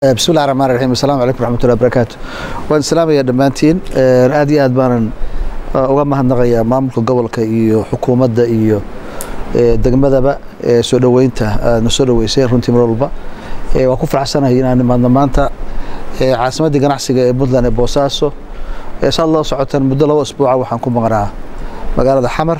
bismillahi raxmaan raxiim assalaamu calaykum raxmatullahi barakaatu waan islaamayaa dhammaantiin aad iyo aad baanan uga mahadnaqayaa maamulka gobolka iyo xukuumadda iyo degmadaba soo dhoweynta aadna soo dhoweysay runtii mar walba waan ku faraxsanahay inaan imaadno maanta caasimaddii ganacsiga ee puntland ee boosaaso saad loo socotaan muddo laba isbuuca waxaan ku maqnaa magaalada xamar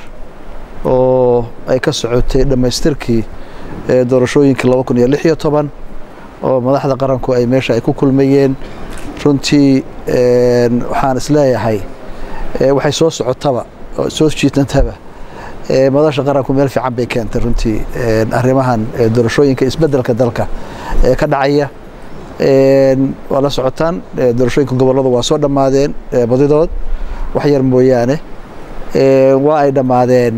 oo ay ka socotay dhammaystirkii doorashooyinkii laba kun iyo lix iyo toban oo madaxda qaranku ay meesha ay ku kulmayeen runtii waxaan isleeyahay waxay soo socotaba oo soo jiitantaba madasha qaranku meel fiican bay keentay runtii arrimahan doorashooyinka isbeddelka dalka ee ka dhacaya waa la socotaan doorashooyinka gobolladu waa soo dhammaadeen badidood wax yar mooyaane waa ay dhammaadeen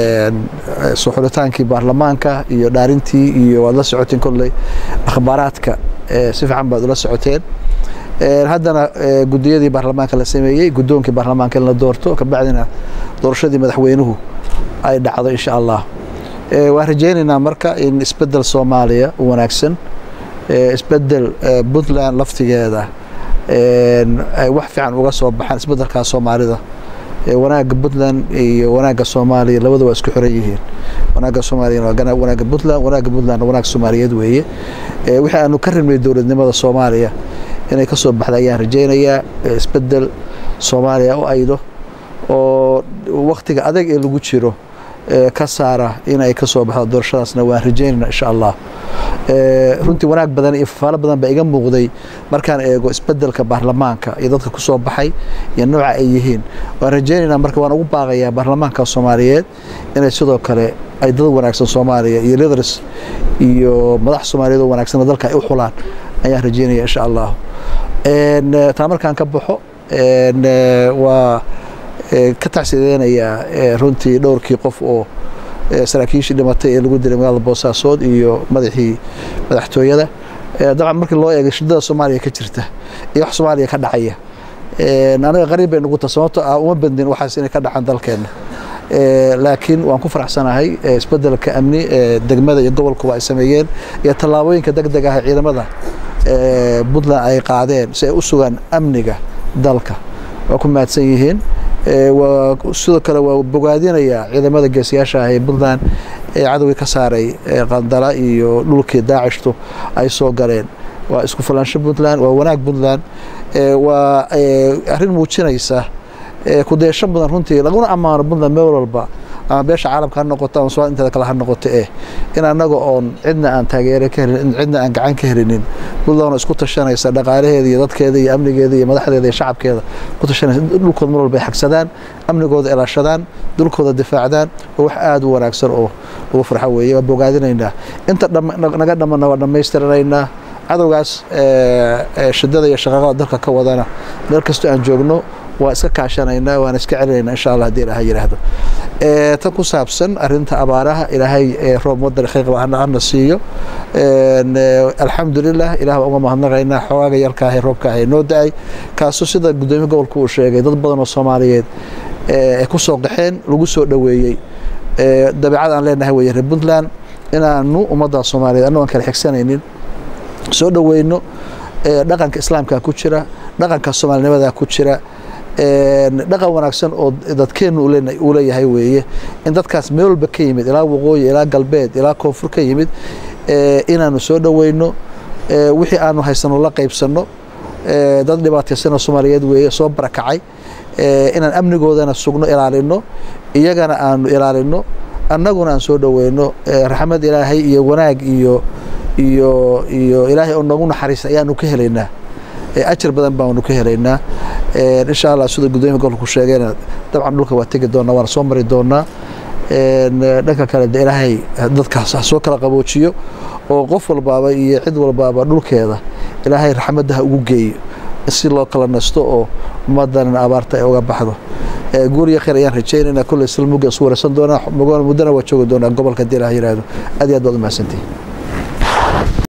soo xulitaankii baarlamaanka iyo dhaarintii iyo waad la socoteen kolley akhbaaraadka si fiican baad ula socoteen haddana gudiyadii baarlamaanka la sameeyey guddoonkii baarlamaanka in la doorto kabacdina doorashadii madaxweynuhu ay dhacdo insha allah waan rajaynaynaa marka in isbeddel soomaaliya u wanaagsan isbeddel puntland laftigeeda ay wax fiican uga soo baxaan isbeddelkaa soomaalida wanaagga puntland iyo wanaagga soomaaliya labada waa isku xiran yihiin wanaagga soomaaliya waa wanaagga puntland wanaagga puntlandna wanaag soomaaliyeed weeye wixii aanu ka rabnay dowladnimada soomaaliya inay ka soo baxda ayaan rajaynayaa isbeddel soomaaliya u aydo oo waktiga adag ee lagu jiro ka saara in ay ka soo baxdo doorashadaasna waan rajaynayna insha allah runtii wanaag badan iyo fafaalo badan baa iga muuqday markaan eego isbedelka baarlamaanka iyo dadka ku soo baxay iyo nooca ay yihiin waan rajaynaynaa marka waan ugu baaqayaa baarlamaanka soomaaliyeed inay sidoo kale ay dad wanaagsan soomaaliya iyo leaders iyo madax soomaaliyeed oo wanaagsan dalka ay u xulaan ayaan rajaynaya insha allah taa markaan ka baxo waa ka tacsideynayaa runtii dhowrkii qof oo saraakiishii dhimatay ee lagu dilay magaalada boosaasood iyo madaxii madaxtooyada dabcan markii loo eegay shidada soomaaliya ka jirta iyo wax soomaaliya ka dhacaya anaga qariib bay nugu tahay sababto ah uma badnin waxaas inay ka dhacaan dalkeenna laakiin waan ku faraxsanahay isbedelka amni ee degmada iyo gobolkuba ay sameeyeen iyo tallaabooyinka deg deg ah ee ciidamada puntland ay qaadeen si ay u sugaan amniga dalka waa ku mahadsan yihiin sidoo kale waa bogaadinayaa ciidamada geesiyaasha ah ee puntland ee cadowgii ka saaray qandala iyo dhulkii daacishtu ay soo galeen waa isku fulaansho puntland waa wanaag puntland waa arrin muujinaysa kudeesho badan runtii laguna ammaano puntland meel walba ama beesha caalamka ha noqoto ama somaal inteeda kale ha noqoto eh in annaga oon cidna aan taageere ka helin cidna aan gacan ka helinin puntland oo isku tashanaysa dhaqaalaheeda iyo dadkeeda iyo amnigeeda iyo madaxdeeda iyo shacabkeeda ku tashanaysa dhulkooda mar walba ay xagsadaan amnigooda ilaashadaan dhulkooda difaacdaan waa wax aada u wanaagsan oo lagu farxo weeye waa bogaadinaynaa inta naga dhamana waa dhammaystiranaynaa cadowgaas shidada iyo shaqaaqada dalka ka wadana meel kastoo aan joogno waa iska kaashanaynaa waana iska celinaynaa insha allah hadii ilaha yidhaahdo tan ku saabsan arinta abaaraha ilaahay roob waddan khayqa hana siiyo alxamdulilah ilaah baa uga mahadnaqaynaa xogaaga yarkaahe roobka ahe noo da-ay kaasoo sida guddoomiye gobolka uu sheegay dad badan oo soomaaliyeed ay ku soo qaxeen lagu soo dhoweeyey dabeecad aan leenahay weeye reer puntland inaanu ummadda soomaaliyeed annago aan kala xigsanaynin soo dhoweyno dhaqanka islaamka ku jira dhaqanka soomaalinimada ku jira dhaqan wanaagsan oo dadkeennu uu leeyahay weeye in dadkaas meel walba ka yimid ilaa waqooyi ilaa galbeed ilaa koonfur ka yimid inaanu soo dhoweyno wixii aanu haysano la qaybsanno dad dhibaataysanoo soomaaliyeed weeye soo barakacay inaan amnigoodana sugno ilaalino iyagana aanu ilaalino annaguna aan soo dhoweyno raxmad ilaahay iyo wanaag iyo iyo iyo ilaahay oo noogu naxariista ayaanu ka helaynaa ajar badan baanu ka helaynaa insha allah sida guddoomiya gobolku sheegayna dabcan dhulka waa tegi doonaa waana soo mari doonaa dhanka kale de ilaahay dadkaas ha soo kala qaboojiyo oo qof walbaaba iyo cid walbaaba dhulkeeda ilaahay raxmadda ha ugu geeyo si loo kala nasto oo ummaddanna abaarta ay uga baxdo guuriya khayr ayaan rajaynaynaa kolley silmuga isu waraysan doonaa muddana waa joogi doonaa gobolka hadii ilaah yidhaahdo aad iyo aad baad u mahadsantihin